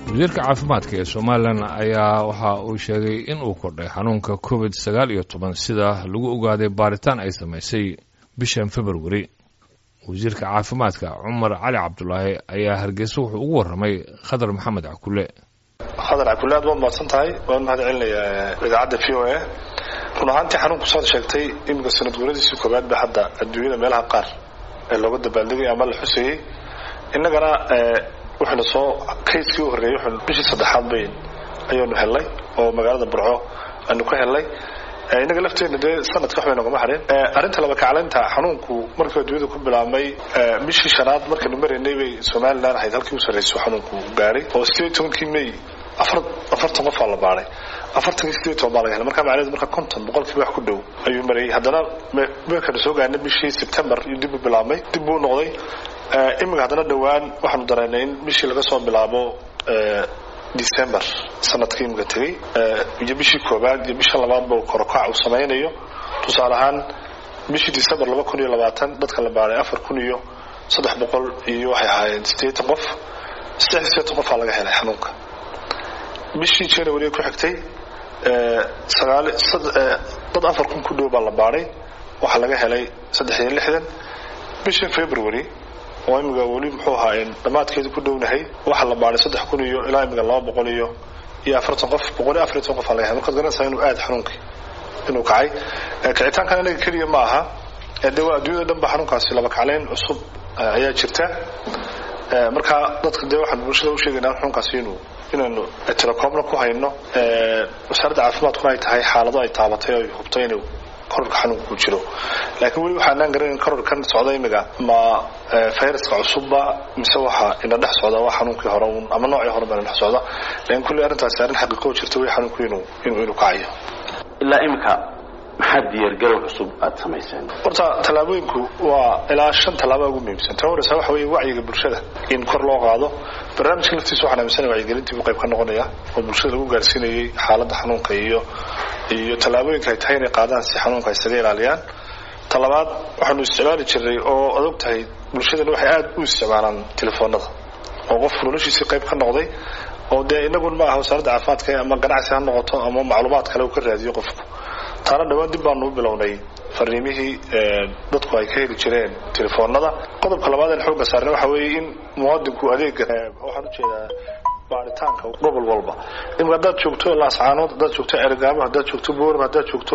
wasiirka caafimaadka ee somalilan ayaa waxa uu sheegay in uu kordhay xanuunka covid sagaal iyo toban sida lagu ogaaday baaritaan ay samaysay bishan februari wasiirka caafimaadka cumar cali cabdulaahi ayaa hargeysa wuxuu ugu warramay khadar maxamed cakule khadar cakule aad waad mahadsan tahay waan mahad celinayaa idaacadda v o a run ahaantii xanuunku saad sheegtay iminka sanad guuradiisii koowaad ba hadda adduunyada meelaha qaar ee looga dabaaldegay ama la xusayey innagana wuxuuna soo kayskii u horreeyey wuxuu bishii saddexaad bayn ayaanu helnay oo magaalada burco aanu ka helnay innaga lafteena dee sanadka waxbay nogama hadhin arrinta laba kaclaynta xanuunku markii adduunyada ku bilaabmay bishii shanaad markaynu maraynay bay somalilan ahayd halkii u sarrayso xanuunku gaadhay oo sideed tobankii may afartan qofaa la baaday afartankii sideed toban baa laga helay marka macnaheedu marka konton boqolkiiba wax ku dhow ayuu marayay haddana meelkanu soo gaarnay bishii sebtembar iyo dib u bilaabmay dib buu noqday iminka haddana dhowaan waxaanu dareynay in bishii laga soo bilaabo december sanadkii imika tegey iyo bishii koobaad iyo bisha labaadba korokac uu samaynayo tusaale ahaan bishii december laba kun iyo labaatan dadka la baaday afar kun iyo saddex boqol iyo waxay ahaayeen sideetan qof saddex iyo sideetan qofaa laga helay xanuunka bishii january ku xigtay sagaal dad afar kun ku dhow baa la baaday waxaa laga helay saddex iyo lixdan bishii february oo imiga weli muxuu ahaa dhammaadkeedu ku dhownahay waxaa la baaday saddex kun iyo ilaa imiga laba boqol iyo iyo afartan qof boqol iyo afariy toban qof aa laga helay markaad garanaysaa inuu aada xanuunkii inuu kacay kicitaankan inaga keliya ma aha de waa adduunyada dhan ba xanuunkaasi laba kacleyn cusub ayaa jirta marka dadka dee waxaan bulshada usheegaynaa xanuunkaasi inuu inaynu telecoomna ku hayno wasaaradda caafimaadkuna ay tahay xaalado ay taabatay oo ay hubtay inuu kororka xanuunku jiro laakiin weli waxaanaan garanin kororkan socda imiga ma fayraska cusubba mise waxa ina dhex socda waa xanuunkii hore un ama noocii hore baa ina dhex socda laakiin kulli arrintaasi arrin xaqiiqoo jirta weli xanuunku inuu inuu inuu kacayo ilaa imika maxaa diyaargarow cusub aada samayseen horta tallaabooyinku waa ilaa shan tallaaba ugu muhiimsan tan horeysa waxa weeye wacyiga bulshada in kor loo qaado barnaamijka laftiisa waxaan aaminsanaya wacyigelintii buu qayb ka noqonaya oo bulshada lagu gaarsiinayay xaaladda xanuunka iyo iyo tallaabooyinka ay tahay inay qaadaan si xanuunka isaga ilaaliyaan talabaad waxaanu isticmaali jirnay oo ad og tahay bulshadana waxay aada u isticmaalaan telefoonada oo qofku noloshiisii qayb ka noqday oo dee inagun ma aha wasaaradda caafimaadka ama ganacsi ha noqoto ama macluumaad kale uu ka raadiyo qofku taana dhawaan dib baanu u bilownay fariimihii dadku ay ka heli jireen telefoonada qodobka labaad aan xooga saarnay waxa weeye in muwaadinku adeega waxaan ujeedaa baaritaanka gobol walba imika haddaad joogto laascaanood haddaad joogto ergaamo haddaad joogto boorma haddaad joogto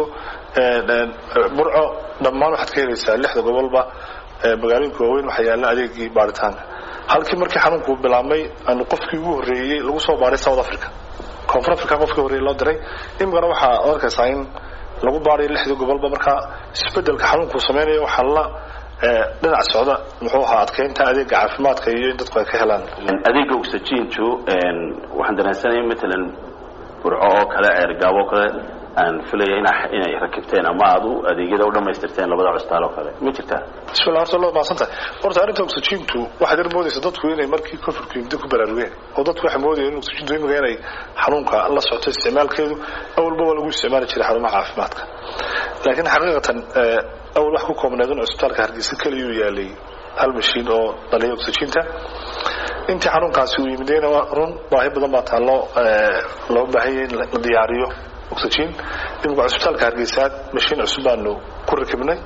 burco dhammaan waxaad ka helaysaa lixda gobolba magaalooyinka waaweyn waxaa yaalla adeegii baaritaanka halkii markii xanuunku bilaabmay aanu qofkii ugu horreeyey lagu soo baaray south africa koonfur africa qofkii horreeyey loo diray imikana waxaa arkaysaa in lagu baarayo lixdii gobolba markaa isbedelka xanuunkuu samaynayo waxaa la dhinac socda muxuu ahaa adkeynta adeega caafimaadka iyo in dadku ay ka helaan adeega oxygentu waxaan dareensanaya matalan burco oo kale ceergaabo oo kale aan filaya inay rakibteen ama aad u adeegyada u dhamaystirteen labada cusbitaal oo kale ma jirtaa bismillah horta loo maasantahay horta arrinta oxygentu waxaad yar moodaysa dadku inay markii covidku yimid ku baraarugeen oo dadku waxay moodayeen in oxygentu imiga inay xanuunka la socoto isticmaalkeedu awalba waa lagu isticmaali jiray xarumaha caafimaadka laakiin xaqiiqatan awal wax ku koobneed in cusbitaalka hargeysa keliyuu yaalay hal mashiin oo dhaliya oxygenta intii xanuunkaasi uu yimideyna run baahi badan baa taallo loo baahanyay in la diyaariyo oxygen imika cusbitaalka hargeysaad mashiin cusub baanu ku rakibnay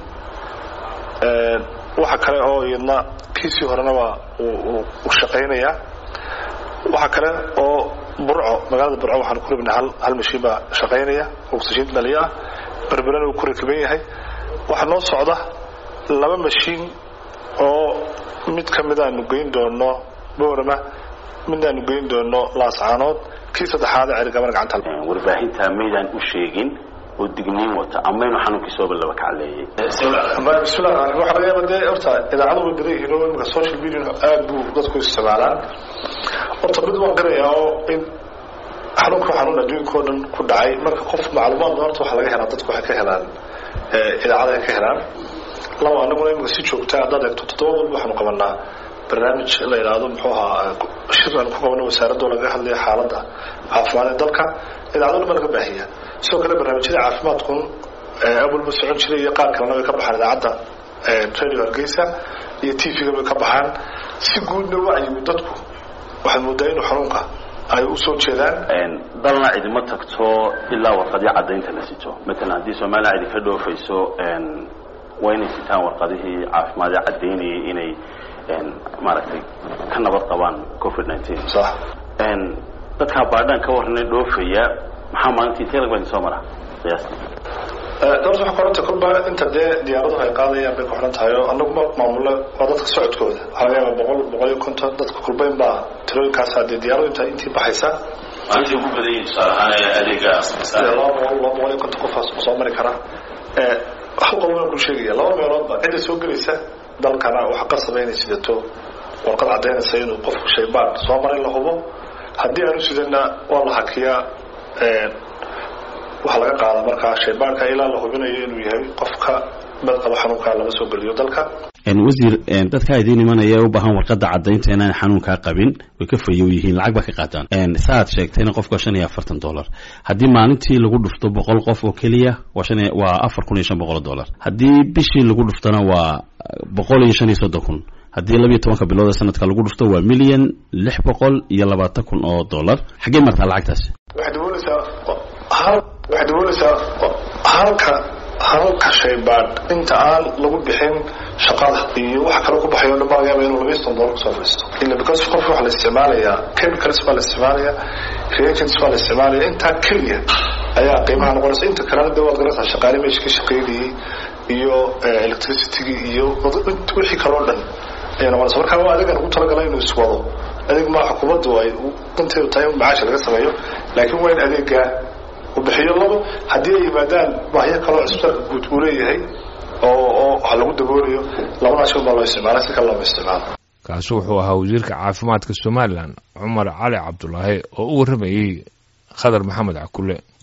waxa kale oo iyadna kiisii horena waa uu shaqaynayaa waxa kale oo burco magaalada burco waxaanu ku rabnay hal hal mashiin baa shaqaynaya oxygen dhaliya ah berberana uu ku rakiban yahay waxaa noo socda laba mashiin oo mid ka mid aanu geyn doono boorama mid aanu geyn doono laascaanood kii saddexaad cerigabana gacanta warbaahinta maydaan u sheegin oo digniin wata ama inuu xanuunkii sooba laba kacleeyay bismillah waxa laga yaaba dee horta idaacadu way badan yihiin oo imika social media aad buu dadku isticmaalaan horta mid waan qirayaa oo in xanuunka xanuun adduunka oo dhan ku dhacay marka qof macluumaad horta waxaa laga helaa dadku waxay ka helaan idaacada ay ka helaan laba anaguna imika si joogta haddaad eegto toddoba walba waxaanu qabanaa barnaamij la yidhaahdo muxuu ahaa shir aan ku qabano wasaaradoo laga hadlayo xaaladda caafimaad ee dalka idaacado dhan baa laga baahiya sidoo kale barnaamijyada caafimaadkun awalba socon jiray iyo qaar kalena way ka baxaan idaacadda radio hargeysa iyo t v-ga bay ka baxaan si guudna wacyigu dadku waxaad moodaa inuu xanuunka ay usoo jeedaan dalna cidima tagto ilaa warqadyo caddaynta la sito matalan haddii somalilan cidi ka dhoofayso waa inay sitaan warqadihii caafimaadee caddaynayay inay maaragtay ka nabad qabaan covid nineteen sax dadkaa baadhaan ka warranay dhoofaya maxaa maalintii telag baa soo mara qiyaasta doorta waxaa koranta kolba inta dee diyaaraduhu ay qaadayaan bay ku xiran tahay oo anaguma maamulo waa dadka socodkooda waxaa laga yaaba boqol boqol iyo konton dadka kulbayn baa tirooyinkaasa dee diyaaradu inta intii baxaysa maalintii ugu badan yihin tusaale ahaan adeega laba boqol laba boqol iyo konton qofaas soo mari kara hal qodob waan ku sheegaya laba meeloodba cidda soo gelaysa dalkana waxa qasaba inay sidato warqad caddaynaysa inuu qofku shaybaan soo maray la hubo haddii aanu sidana waa la hakiyaa waxaa laga qaadaa markaa shaybaanka ilaa la hubinayo inuu yahay qofka badqaba xanuunkaa lama soo geliyo dalka wasiir dadkaa idiin imanaya ee u baahan warqadda caddaynta inaan xanuunkaa qabin way ka fayow yihiin lacag baa ka qaataan saaad sheegtayna qofka shan iyo afartan dollar haddii maalintii lagu dhufto boqol qof oo keliya waa shan waa afar kun iyo shan boqol oo dollar haddii bishii lagu dhuftona waa boqol iyo shan iyo soddon kun haddii labiiyo tobanka bilood ee sanadka lagu dhufto waa milyan lix boqol iyo labaatan kun oo dollar xaggee martaa lacagtaasi waxay dabooleysaa hal waxay dabooleysaa halka halka shaybaadh inta aan lagu bixin shaqada iyo waxa kale ku baxayo dhan baa laga yaaba inuu labiyo soddon dollar kusoo fadhiisto ila because qofka waxaa la isticmaalayaa chemicals baa la isticmaalaya reagents baa la isticmaalaya intaa keliya ayaa qiimaha noqonaysa inta kalena dee waad garanaysaa shaqaale meesha ka shaqaynayay iyo electricitygii iyo wixii kaloo dhan ayay noqonaysa marka waa adegan ugu talagalay inuu iswado adeeg maa xukuumaddu ay danteedu tahay in macaasha laga sameeyo laakiin waa in adeegaa uu bixiyo labo haddii ay yimaadaan baahyo kaloo cisbitaalka guud uu leeyahay oo oo wax lagu daboolayo labadaas un baa loo isticmaala si kale looma isticmaalo kaasi wuxuu ahaa wasiirka caafimaadka somalilan cumar cali cabdulaahi oo u warramayey khadar maxamed cakule